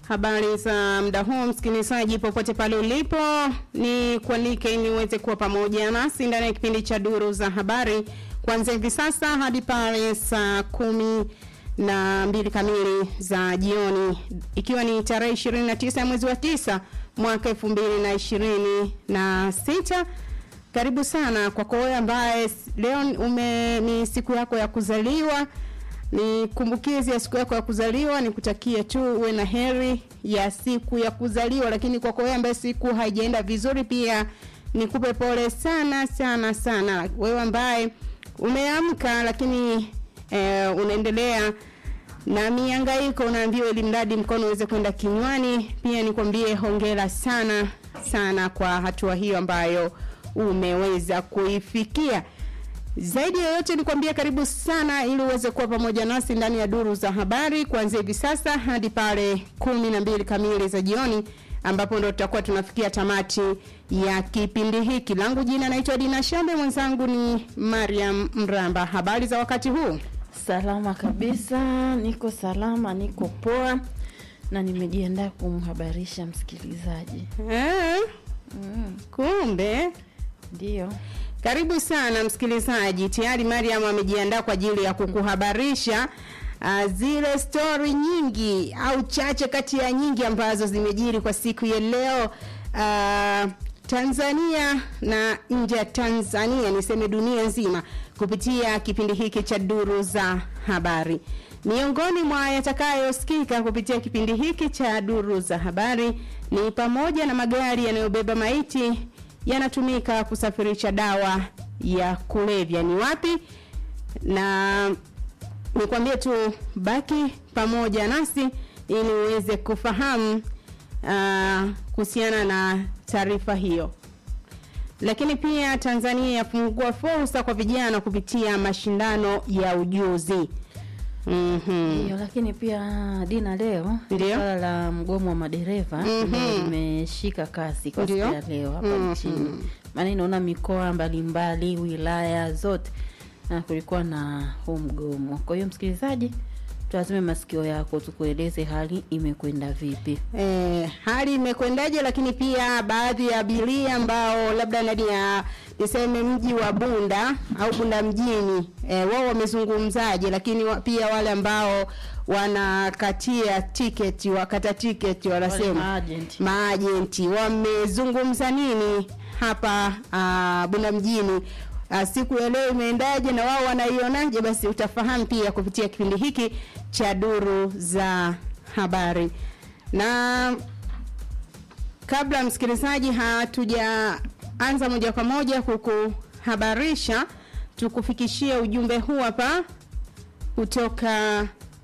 Habari za muda huu msikilizaji, popote pale ulipo, ni kualike ili uweze kuwa pamoja nasi ndani ya kipindi cha duru za habari kuanzia hivi sasa hadi pale saa kumi na mbili kamili za jioni, ikiwa ni tarehe 29 ya mwezi wa tisa mwaka elfu mbili na ishirini na sita. Karibu sana kwako wewe ambaye leo ume ni siku yako ya kuzaliwa ni kumbukizi ya siku yako ya kuzaliwa, ni kutakia tu uwe na heri ya siku ya kuzaliwa. Lakini kwa wewe ambaye siku haijaenda vizuri, pia nikupe pole sana sana sana. Wewe ambaye umeamka lakini eh, unaendelea na mihangaiko, unaambiwa ili mradi mkono uweze kwenda kinywani, pia nikwambie hongera sana sana kwa hatua hiyo ambayo umeweza kuifikia. Zaidi ya yote nikwambia karibu sana ili uweze kuwa pamoja nasi ndani ya duru za habari kuanzia hivi sasa hadi pale kumi na mbili kamili za jioni ambapo ndo tutakuwa tunafikia tamati ya kipindi hiki. Langu jina naitwa Dina Shambe, mwenzangu ni Mariam Mramba. Habari za wakati huu? Salama kabisa, niko salama, niko poa na nimejiandaa kumhabarisha msikilizaji. Eh, Mm, kumbe Ndio. Karibu sana msikilizaji. Tayari Mariam amejiandaa kwa ajili ya kukuhabarisha uh, zile stori nyingi au chache kati ya nyingi ambazo zimejiri kwa siku ya leo uh, Tanzania na nje ya Tanzania, niseme dunia nzima, kupitia kipindi hiki cha duru za habari. Miongoni mwa yatakayosikika kupitia kipindi hiki cha duru za habari ni pamoja na magari yanayobeba maiti yanatumika kusafirisha dawa ya kulevya ni wapi, na nikwambie tu baki pamoja nasi ili uweze kufahamu uh, kuhusiana na taarifa hiyo. Lakini pia Tanzania yafungua fursa kwa vijana kupitia mashindano ya ujuzi. Mhm. Ndio, lakini pia Dina, leo Ndio. swala la mgomo wa madereva Mhm. ambao limeshika kasi kwa siku Ndio. ya leo hapa Mhm. nchini, maana inaona mikoa mbalimbali, wilaya zote na kulikuwa na huu mgomo. Kwa hiyo msikilizaji, tuazime masikio yako tukueleze hali imekwenda vipi. Eh, hali imekwendaje, lakini pia baadhi ya abiria ambao labda ndani ya niseme mji wa Bunda au Bunda mjini eh, wao wamezungumzaje, lakini wa, pia wale ambao wanakatia tiketi wakata tiketi Wale wanasema maagent. maajenti wamezungumza nini hapa uh, Bunda mjini uh, siku ya leo imeendaje na wao wanaionaje? Basi utafahamu pia kupitia kipindi hiki cha duru za habari. Na kabla msikilizaji, hatujaanza moja kwa moja kukuhabarisha, tukufikishie ujumbe huu hapa kutoka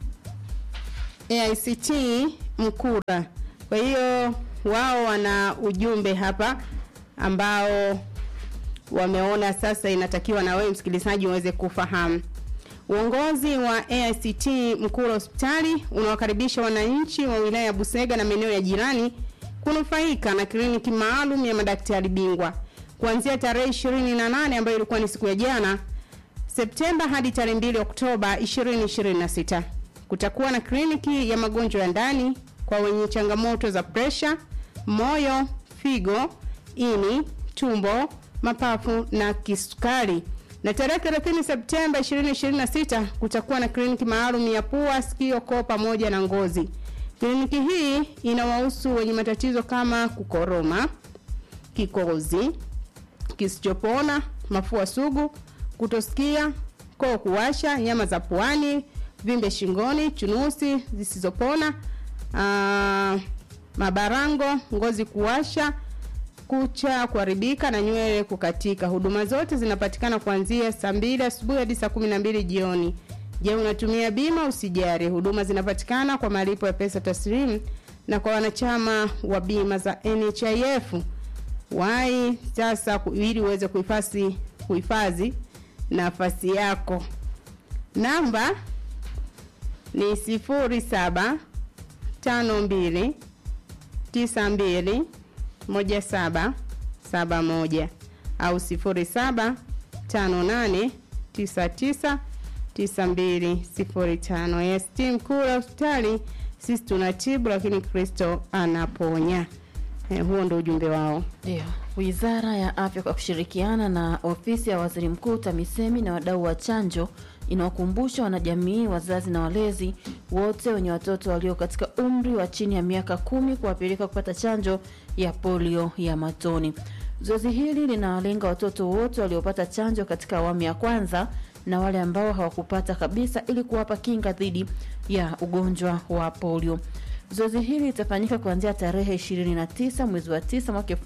AICT Mkura. Kwa hiyo wao wana ujumbe hapa ambao wameona sasa inatakiwa na wewe msikilizaji uweze kufahamu. Uongozi wa AICT Mkura hospitali unawakaribisha wananchi wa wilaya ya Busega na maeneo ya jirani kunufaika na kliniki maalum ya madaktari bingwa kuanzia tarehe 28 ambayo ilikuwa ni siku ya jana Septemba hadi tarehe 2 Oktoba 2026. Kutakuwa na kliniki ya magonjwa ya ndani kwa wenye changamoto za presha, moyo, figo, ini, tumbo, mapafu na kisukari. Na tarehe 30 Septemba 2026 kutakuwa na kliniki maalum ya pua, sikio, koo pamoja na ngozi. Kliniki hii inawahusu wenye matatizo kama kukoroma, kikozi, kisichopona, mafua sugu, kutosikia, koo kuwasha, nyama za puani, vimbe shingoni, chunusi zisizopona, aa, mabarango, ngozi kuwasha, kucha kuharibika na nywele kukatika. Huduma zote zinapatikana kuanzia saa mbili asubuhi hadi saa kumi na mbili jioni. Je, unatumia bima? Usijari, huduma zinapatikana kwa malipo ya pesa taslimu na kwa wanachama wa bima za NHIF. Wai sasa ku- ili uweze kuhifadhi kuhifadhi nafasi yako. Namba ni sifuri saba tano mbili tisa mbili moja saba saba moja au sifuri saba tano nane tisa tisa tisa mbili sifuri tano. AST Mkura hospitali sisi tunatibu lakini kristo anaponya eh, huo ndo ujumbe wao Ndio. Wizara ya Afya kwa kushirikiana na ofisi ya Waziri Mkuu TAMISEMI na wadau wa chanjo inawakumbusha wanajamii, wazazi na walezi wote wenye watoto walio katika umri wa chini ya miaka kumi kuwapeleka kupata chanjo ya polio ya matone. Zoezi hili linawalenga watoto wote waliopata chanjo katika awamu ya kwanza na wale ambao hawakupata kabisa ili kuwapa kinga dhidi ya ugonjwa wa polio. Zoezi hili litafanyika kuanzia tarehe 29 mwezi wa 9 mwaka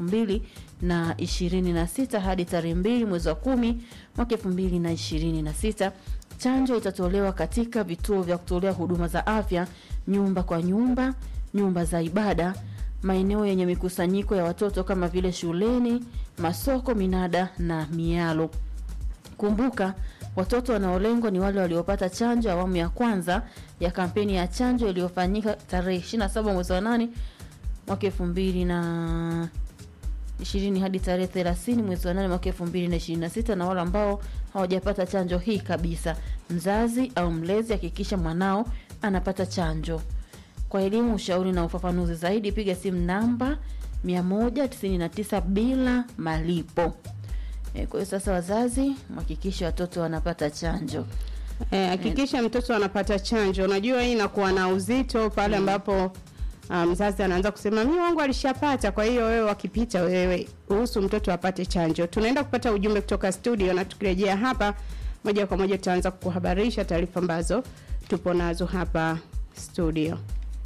2026 hadi tarehe 2 mwezi wa 10 mwaka 2026. Chanjo itatolewa katika vituo vya kutolea huduma za afya, nyumba kwa nyumba, nyumba za ibada, maeneo yenye mikusanyiko ya watoto kama vile shuleni, masoko, minada na mialo. Kumbuka, watoto wanaolengwa ni wale waliopata chanjo awamu ya kwanza ya kampeni ya chanjo iliyofanyika tarehe 27 mwezi wa 8 mwaka 2000 ishirini hadi tarehe 30 mwezi wa 8 mwaka 2026 na wale ambao hawajapata chanjo hii kabisa. Mzazi au mlezi hakikisha mwanao anapata chanjo. Kwa elimu, ushauri na ufafanuzi zaidi, piga simu namba 199 bila malipo. E, kwa hiyo sasa wazazi mhakikishe watoto wanapata chanjo. Eh, hakikisha mtoto anapata chanjo. Unajua hii inakuwa na uzito pale ambapo ah, mzazi anaanza kusema mimi wangu alishapata, kwa hiyo wewe wakipita wewe ruhusu mtoto apate chanjo. Tunaenda kupata ujumbe kutoka studio na tukirejea hapa moja kwa moja tutaanza kukuhabarisha taarifa ambazo tupo nazo hapa studio.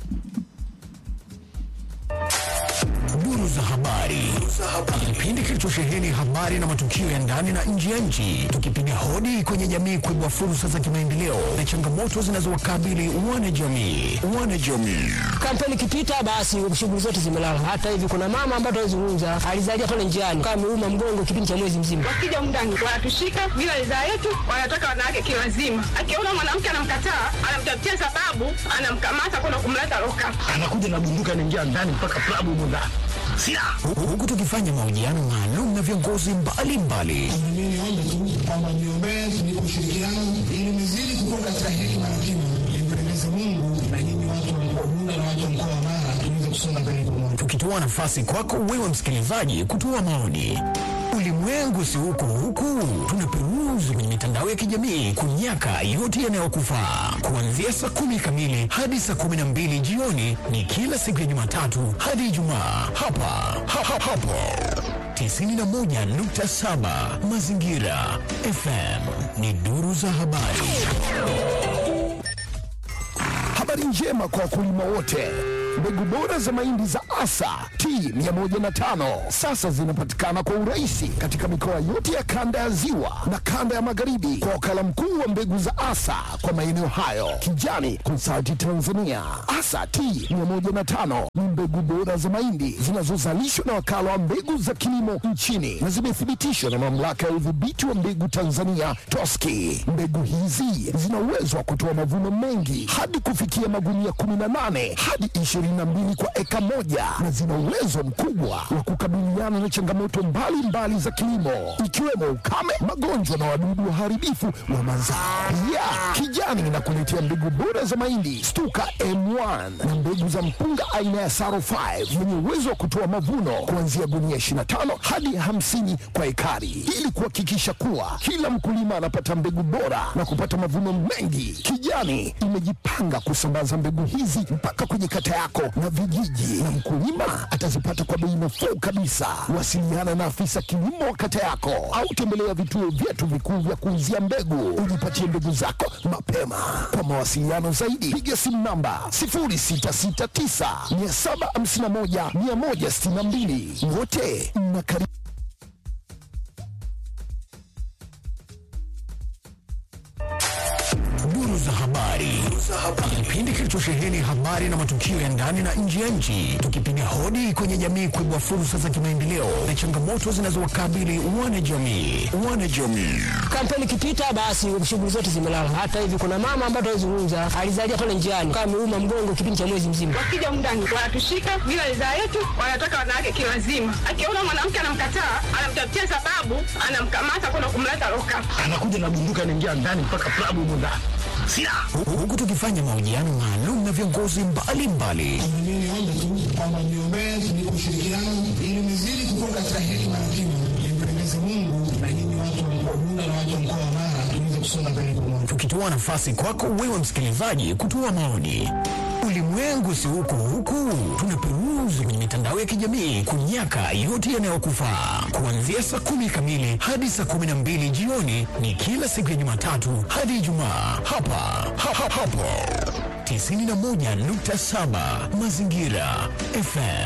Duru za habari, kipindi kilichosheheni habari na matukio ya ndani na nje ya nchi, tukipiga hodi kwenye jamii kuibua fursa za kimaendeleo na changamoto zinazowakabili wanajamii. Wanajamii kampeni ikipita basi shughuli zote zimelala. Hata hivi kuna mama ambaye tunazungumza alizalia pale njiani kama ameuma mgongo kipindi cha mwezi mzima. wakija mndani wanatushika bila ridhaa yetu, wanataka wanawake kilazima. Akiona mwanamke anamkataa, anamtafutia sababu, anamkamata kwenda kumleta loka. anakuja na bunduki anaingia ndani mpaka klabu humo ndani silaha Hu- huku tukifanya mahojiano maalum na viongozi mbalimbali Mimi niombe tu kwamba niombee tunipe ushirikiano ili nizidi kukua katika hekima na kima, nimpendeze Mungu na nyinyi watu wa mkoa Bunda na watu wa mkoa wa Mara tuweze kusonga mbele pamoja. tukitoa nafasi kwako wewe msikilizaji kutoa maoni. Ulimwengu si huko huku, tunaperuzi kwenye mitandao ya kijamii kunyaka yote yanayokufaa. Kuanzia saa kumi kamili hadi saa kumi na mbili jioni ni kila siku ya Jumatatu hadi Ijumaa hapa ha, ha, hapo 91.7 Mazingira FM ni duru za habari. Habari njema kwa wakulima wote. Mbegu bora za mahindi za Asa T105 sasa zinapatikana kwa urahisi katika mikoa yote ya kanda ya Ziwa na kanda ya Magharibi kwa wakala mkuu wa mbegu za Asa kwa maeneo hayo, Kijani Consulting Tanzania. Asa T105 ni mbegu bora za mahindi zinazozalishwa na wakala wa mbegu za kilimo nchini na zimethibitishwa na mamlaka ya udhibiti wa mbegu Tanzania TOSCI. Mbegu hizi zina uwezo wa kutoa mavuno mengi hadi kufikia magunia 18 hadi 22 kwa eka moja na zina uwezo mkubwa wa kukabiliana na changamoto mbalimbali za kilimo ikiwemo ukame, magonjwa na wadudu waharibifu wa mazao. Pia Kijani inakuletea mbegu bora za mahindi Stuka M1 na mbegu za mpunga aina ya Saro 5 yenye uwezo wa kutoa mavuno kuanzia gunia 25 hadi 50 kwa ekari ili kuhakikisha kuwa kila mkulima anapata mbegu bora na kupata mavuno mengi. Kijani imejipanga kusambaza mbegu hizi mpaka kwenye kata yako na vijiji, na mkulima atazipata kwa bei nafuu kabisa. Wasiliana na afisa kilimo wa kata yako au tembelea vituo vyetu vikuu vya kuuzia mbegu, ujipatie mbegu zako mapema. Kwa mawasiliano zaidi, piga simu namba 0669 751 162. Wote mnakaribishwa. Duru za habari, kipindi kilichosheheni habari na matukio ya ndani na nje ya nchi, tukipiga hodi kwenye jamii kuibua fursa za kimaendeleo na changamoto zinazowakabili wanajamii. Wanajamii Kampeni ikipita basi shughuli zote zimelala. Hata hivi kuna mama ambaye tunazungumza alizalia pale njiani kama ameuma mgongo kipindi cha mwezi mzima. Wakija mndani wanatushika bila ridhaa yetu, wanataka wanawake kilazima. Akiona mwanamke anamkataa, anamtafutia sababu, anamkamata kwenda kumleta loka. anakuja na bunduki anaingia ndani mpaka klabu humo ndani silaha huku tukifanya mahojiano maalum na viongozi mbalimbali Mimi niombe tu kwamba niombee tunipe ushirikiano ili nizidi kukua katika hekima na kima, nimpendeze Mungu na nyinyi watu wa mkoa Bunda na watu wa mkoa wa Mara tuweze kusonga mbele pamoja. tukitoa nafasi kwako wewe msikilizaji kutoa maoni. Ulimwengu si huko huku, tunaperuzi kwenye mitandao ya kijamii kunyaka yote yanayokufaa. Kuanzia saa kumi kamili hadi saa kumi na mbili jioni ni kila siku ya Jumatatu hadi Ijumaa hapa ha, ha, hapo 91.7 Mazingira FM.